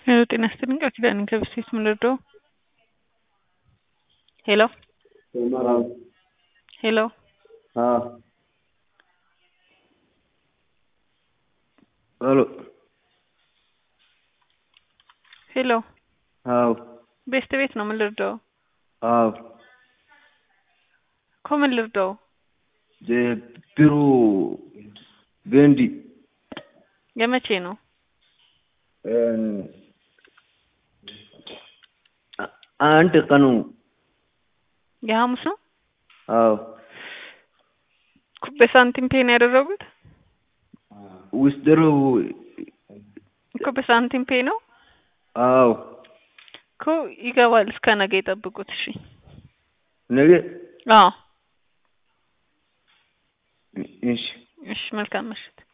ሄሎ ጤና ይስጥልኝ ቃል ኪዳን ከብስቴት ምን ልርዳው? ሄሎ ሄሎ ሄሎ ሄሎ አዎ ቤስት ቤት ነው ምን ልርዳው? አዎ እኮ ምን ልርዳው? ቢሮ ገንዲ የመቼ ነው? አንድ ቀኑ የሐሙስ ነው? አዎ በሳንቲም ፔ ነው ያደረጉት? ውስጥሩ እኮ በሳንቲም ፔ ነው አዎ እኮ ይገባል። እስከ ነገ ይጠብቁት። እሺ ነገ አዎ እሺ እሺ መልካም ምሽት።